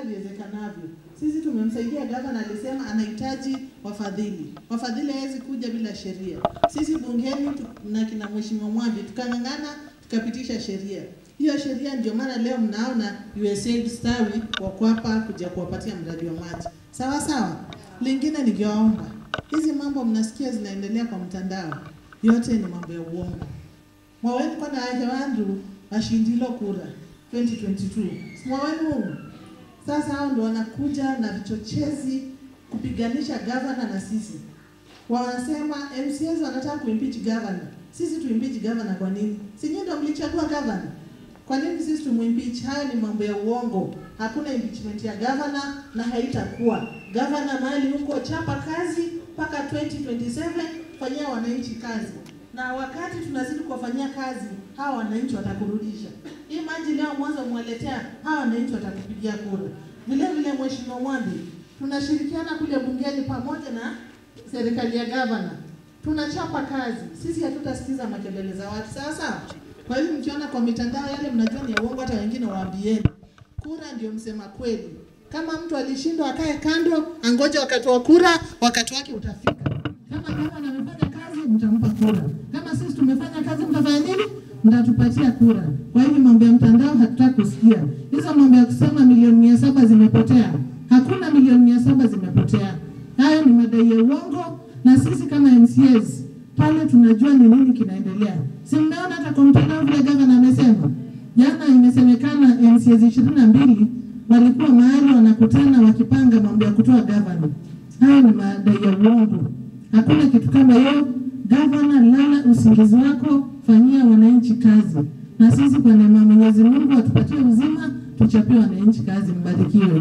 haraka iwezekanavyo. Sisi tumemsaidia gavana, alisema anahitaji wafadhili. Wafadhili hawezi kuja bila sheria. Sisi bungeni tu- na kina mheshimiwa Mwambi tukang'ang'ana, tukapitisha sheria. Hiyo sheria ndio maana leo mnaona USAID Stawi wako hapa kuja kuwapatia mradi wa maji. Sawa sawa. Lingine ningewaomba, hizi mambo mnasikia zinaendelea kwa mtandao, yote ni mambo ya uongo. Mwaweni kwana yake wandu washindilo kura 2022 simwaweni huu sasa hao ndo wanakuja na vichochezi kupiganisha gavana na sisi wanasema MCAs wanataka kuimpeach governor sisi tuimpeach governor kwa nini si nyinyi ndo mlichagua governor kwa nini sisi tumuimpeach hayo ni mambo ya uongo hakuna impeachment ya governor na haitakuwa governor mahali huko chapa kazi mpaka 2027 fanyia wananchi kazi na wakati tunazidi kuwafanyia kazi hawa wananchi watakurudisha hii maji leo mwanzo mwaletea hawa wananchi watakupigia kura vile vile mheshimiwa Mwambi tunashirikiana kule bungeni pamoja na serikali ya gavana tunachapa kazi sisi hatutasikiza makelele za watu sawa sawa kwa hivyo mkiona kwa mitandao yale mnajua ni ya uongo hata wengine waambieni kura ndio msema kweli kama mtu alishindwa akae kando angoje wakati wa kura wakati wake utafika kama gavana amefanya kazi mtampa kura kama sisi tumefanya kazi mtafanya nini mtatupatia kura kwa hivyo mambo ya mtandao hatutaki kusikia hizo mambo ya kusema milioni mia saba zimepotea hakuna milioni mia saba zimepotea hayo ni madai ya uongo na sisi kama MCAs pale tunajua ni nini kinaendelea si mmeona hata kwa mtandao vile gavana amesema jana imesemekana MCAs ishirini na mbili walikuwa mahali wanakutana wakipanga mambo ya kutoa gavana hayo ni madai ya uongo hakuna kitu kama hiyo gavana lala usingizi wako fanyia wananchi kazi na sisi kwa neema ya Mwenyezi Mungu atupatie uzima tuchapie wananchi kazi mbarikiwe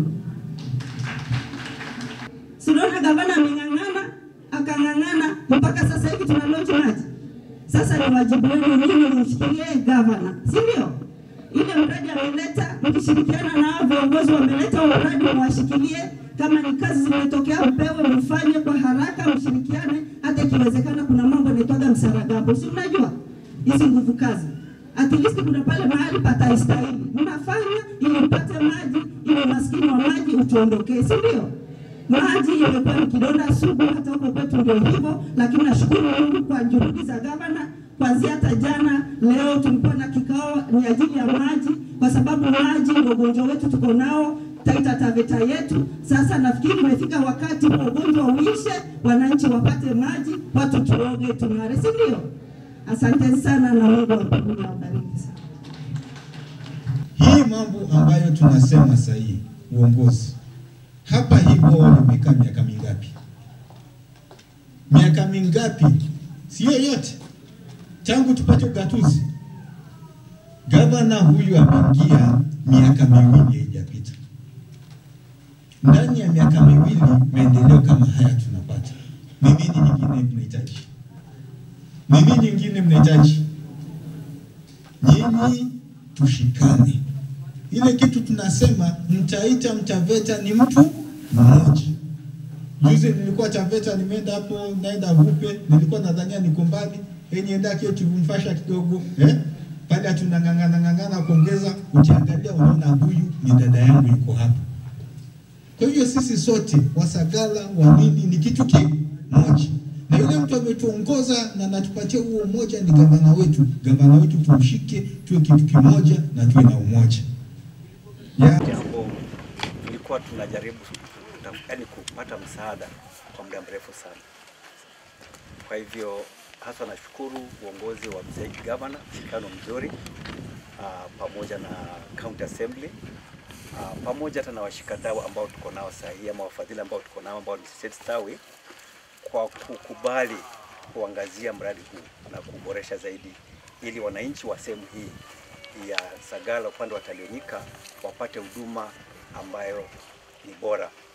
Sinaona gavana ameng'ang'ana akang'ang'ana mpaka sasa hivi tuna launch maji. Sasa ni wajibu wenu nyinyi mshikilie gavana, si ndio? Ile mradi ameleta, mkishirikiana na hao viongozi wameleta huo mradi, mwashikilie. Kama ni kazi zimetokea, mpewe, mfanye kwa haraka, mshirikiane. Hata ikiwezekana, kuna mambo yanaitwaga msaragambo, si unajua hizi nguvu kazi at least kuna pale mahali pataistahili, mnafanya ili mpate maji, ili maskini wa maji utuondokee, si ndio? Maji imekuwa ni kidonda sugu, hata huko kwetu ndio hivyo, lakini nashukuru Mungu kwa juhudi za gavana. Kuanzia hata jana, leo tulikuwa na kikao ni ajili ya maji, kwa sababu maji ndio ugonjwa wetu tuko nao Taita Taveta yetu. Sasa nafikiri imefika wakati wa ugonjwa uishe, wananchi wapate maji, watu tuoge, tung'are, si ndio? Asanteni sana na Mungu wa mbinguni awabariki sana. Hii mambo ambayo tunasema sasa hii uongozi hapa hii bwawa limekaa miaka mingapi? Miaka mingapi? Sio yote, tangu tupate ugatuzi. Gavana huyu ameingia miaka miwili haijapita. Ndani ya miaka miwili maendeleo kama haya tunapata. Ni nini nyingine mnahitaji? Ni nini nyingine mnahitaji? Nyinyi tushikane. Ile kitu tunasema mtaita mtaveta ni mtu mmoja. Juzi nilikuwa Taveta, nimeenda hapo, naenda Vupe, nilikuwa nadhania niko mbali, eh, nienda kietu mfasha kidogo eh, pale tunang'ang'ana ng'ang'ana kuongeza, ukiangalia unaona huyu ni dada yangu yuko hapa. Kwa hivyo sisi sote Wasagala wa nini ni kitu kimoja, na yule mtu ametuongoza na anatupatia huo umoja ni gavana wetu. Gavana wetu tumshike, tuwe kitu kimoja na tuwe na umoja ya jambo tulikuwa tunajaribu yani kupata msaada kwa muda mrefu sana. Kwa hivyo hasa nashukuru uongozi wa mzee gavana, mshirikiano mzuri uh, pamoja na county assembly uh, pamoja hata na washikadau ambao tuko nao sahihi ama wafadhili ambao tuko nao ambao ni State Stawi kwa kukubali kuangazia mradi huu na kuboresha zaidi ili wananchi wa sehemu hii ya Sagala upande wa Tanganyika wapate huduma ambayo ni bora